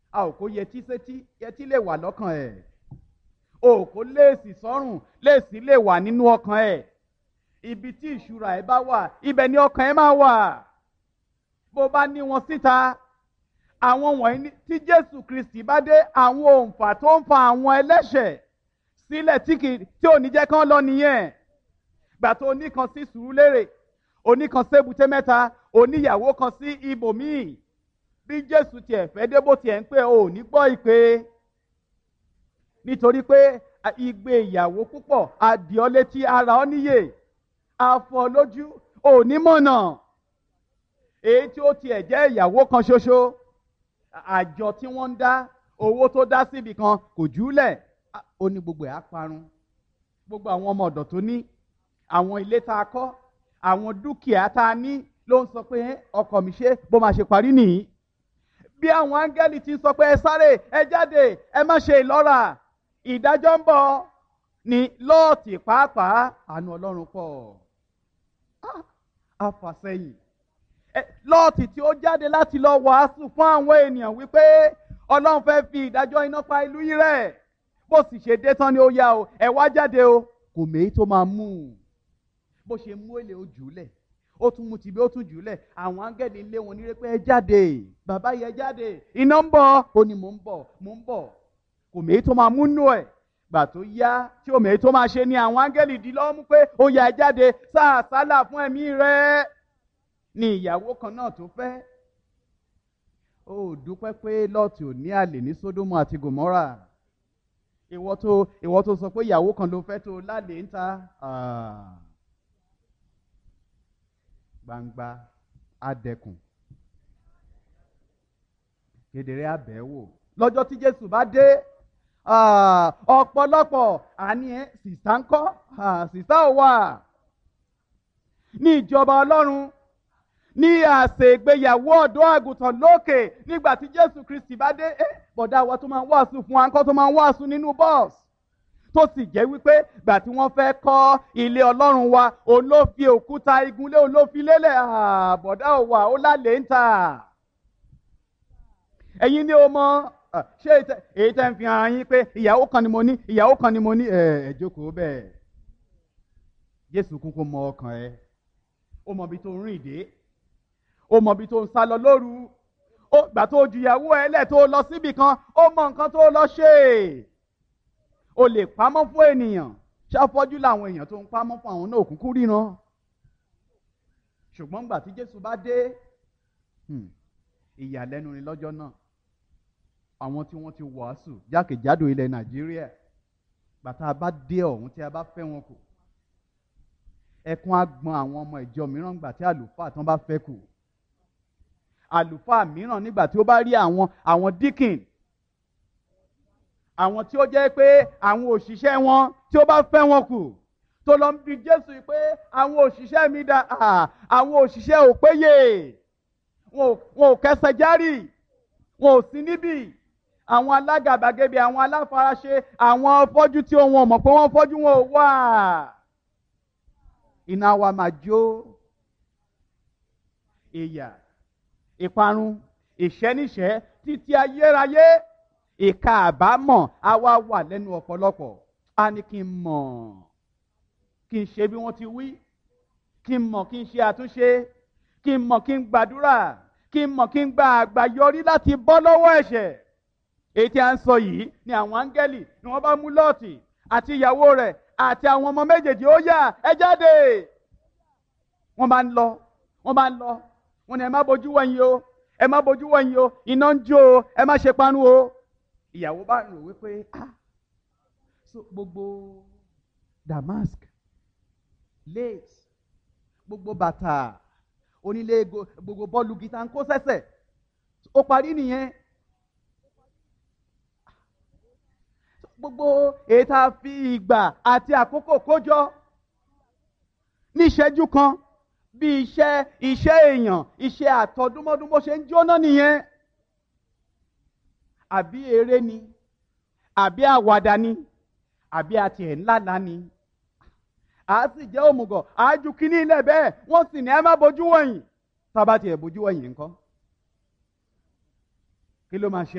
a ò kó yẹtí sétí yẹtí lè wà lọ́kàn ẹ̀ o kò léèsì sọ́rùn léèsì lè wà nínú ọkàn ẹ̀ ibi tí ìṣúra ẹ̀ bá wà ibẹ̀ ni ọkàn ẹ̀ máa wà bó bá ní wọn síta àwọn wọ̀nyí tí Jésù Kristi bá dé àwọn òǹfà tó ń fa àwọn ẹlẹ́ṣẹ̀ sílẹ̀ tí kì tí ò ní jẹ́ kán lọ nìyẹn gbà tó oníkan sí Sùúrùlérè oníkan sébùté mẹ́ta oníyàwó kan sí ibòmíì bí Jésù tiẹ̀ fẹ́ dé bó tiẹ̀ ń pè ò ní gbọ́ ìpè nítorí pé igbe ìyàwó púpọ̀ adìọ́ létí ara ọ níyè afọ lójú òní mọ̀nà èyí tí ó tiẹ̀ jẹ́ ìyàwó kan ṣoṣo àjọ tí wọ́n ń dá owó tó dá síbi kan kò júlẹ̀ ó ní gbogbo ẹ̀ á parun gbogbo àwọn ọmọ ọ̀dọ̀ tó ní àwọn ilé tá a kọ́ àwọn dúkìá tá a ní ló ń sọ pé ọkọ mi ṣe bó máa ṣe parí nìyí bí àwọn áńgẹ́lì ti sọ pé ẹ sáré ẹ jáde ẹ má ṣe ìlọ́ra ìdájọ́ ń bọ̀ ní lọ́ọ̀tì pàápàá àánú ọlọ́run pọ̀ àfàsẹ́yìn lọ́ọ̀tì tí ó jáde láti lọ wàásù fún àwọn ènìyàn wípé ọlọ́run fẹ́ fi ìdájọ́ iná pa ìlú yìí rẹ̀ bó sì ṣe dé tán ni ó yá o ẹ wá jáde o kò méyí tó máa mú un bó ṣe mú èlé o jùlẹ̀ ó tún mú tìbí ó tún jùlẹ̀ àwọn áńgẹ́lì lé wọn nírè pé ẹ jáde bàbá yẹ jáde iná ń bọ̀ ó ní mò ń bọ̀ mò ń bọ̀ kò méyí tó máa mú nù ẹ̀ gbà tó yá tí òmèé tó máa ṣe ni àwọn áńgẹ́lì dì lọ́wọ́ mú pé ó yá ẹ jáde sáà sálà fún ẹ̀mí rẹ̀ ni ìyàwó kan náà tó fẹ́ ó dúpẹ́ pé lọ́ọ̀tì ò ní àlè ní sódómù àti gòmọ́rà ìwọ tó ìwọ tó sọ pé ìyàwó kan ló fẹ́ tó lálé ń ta gbangba adẹkùn kedere abẹ́wò lọ́jọ́ tí Jésù bá dé ọ̀pọ̀lọpọ̀ àní ẹ̀ sìsá ń kọ́ sìsá ò wà ní ìjọba Ọlọ́run ní àsè ìgbéyàwó ọ̀dọ́ àgùntàn lókè nígbà tí Jésù Kristi bá dé ẹ bọ̀dá wa tó máa ń wàásù fún wa ńkọ́ tó máa ń wàásù nínú bọ́ọ̀sì tó sì jẹ́ wípé gbà tí wọ́n fẹ́ kọ́ ilé Ọlọ́run wa òun ló fi òkúta igunlé òun ló fi lélẹ̀ bọ̀dá ò wà ó lálẹ́ ń tà ẹ̀yin ni o mọ ṣé èyí tẹ́ ń fi hàn yín pé ìyàwó kan ni mo ní ìyàwó kan ni mo ní ẹ̀ ẹ̀ jókòó bẹ́ẹ̀ Jésù kúkú mọ ọkàn ẹ ó mọ ibi tó ń rìn dé ó mọ ibi tó ń sá lọ lóru ó gbà tó ju ìyàwó ẹ lẹ̀ tó lọ síbì kan ó mọ nǹkan tó lọ ṣe o lè pamọ́ fún ènìyàn ṣàfọ́jú làwọn èèyàn tó ń pamọ́ fún àwọn náà òkùnkùn ríran ṣùgbọ́n gbà tí Jésù bá dé ìyàlẹ́nu ni lọ́jọ́ náà àwọn tí wọ́n ti wàásù jákèjádò ilẹ̀ Nàìjíríà bàtà bá dé ọ̀hún tí a bá fẹ́ wọn kù ẹkún á gbọn àwọn ọmọ ìjọ mìíràn gbà tí àlùfáà tán bá fẹ́ kù àlùfáà mìíràn nígbà tí ó bá rí àwọn àwọn díkìn àwọn tí ó jẹ́ pé àwọn òṣìṣẹ́ wọn tí ó bá fẹ́ wọn kù tó lọ ń bi Jésù pé àwọn òṣìṣẹ́ mi dà àwọn òṣìṣẹ́ ò péye wọn ò kẹsẹ̀ járì wọn ò sí níbì àwọn alágàbàgebè àwọn aláfaraṣe àwọn fọ́jú tí wọn mọ̀ pé wọ́n fọ́jú wọn ò wà iná wa máa jó ìyà ìparun ìṣẹ́níṣẹ́ títí ayérayé ìka àbámọ̀ á wá wà lẹ́nu ọ̀pọ̀lọpọ̀ á ní kí n mọ̀ kí n ṣe bí wọ́n ti wí kí n mọ̀ kí n ṣe àtúnṣe kí n mọ̀ kí n gbàdúrà kí n mọ̀ kí n gba àgbàyọrí láti bọ́ lọ́wọ́ ẹ̀ṣẹ̀ èyí tí a ń sọ yìí ni àwọn áńgẹ́lì ni wọ́n bá mú lọ́ọ̀tì àti ìyàwó rẹ̀ àti àwọn ọmọ méjèèjì ó yá ẹ jáde wọ́n bá ń lọ wọ́n bá ń lọ wọ́n ní ẹ má bójú wẹ̀yìn o ẹ má bójú wẹ̀yìn o iná ń jó o ẹ má ṣe panu o ìyàwó bá rò wípé ah so gbogbo damask lace gbogbo bàtà onílé gbogbo bọ́ọ̀lù gita ń kó sẹ́sẹ̀ ó parí nìyẹn gbogbo èyí tá a fi ìgbà àti àkókò kójọ ní ìṣẹ́jú kan bí iṣẹ́ iṣẹ́ èèyàn iṣẹ́ àtọdúnmọ́dún bó ṣe ń jóná nìyẹn àbí eré ni àbí àwàdà ni àbí àti ẹ̀ ńláńlá ni a sì jẹ́ òmùgọ̀ àájú kínní ilẹ̀ bẹ́ẹ̀ wọ́n sì ní ẹ má bójú wọ̀nyí tá a bá tiẹ̀ bójú wọ̀nyí ńkọ́ kí ló máa ṣe.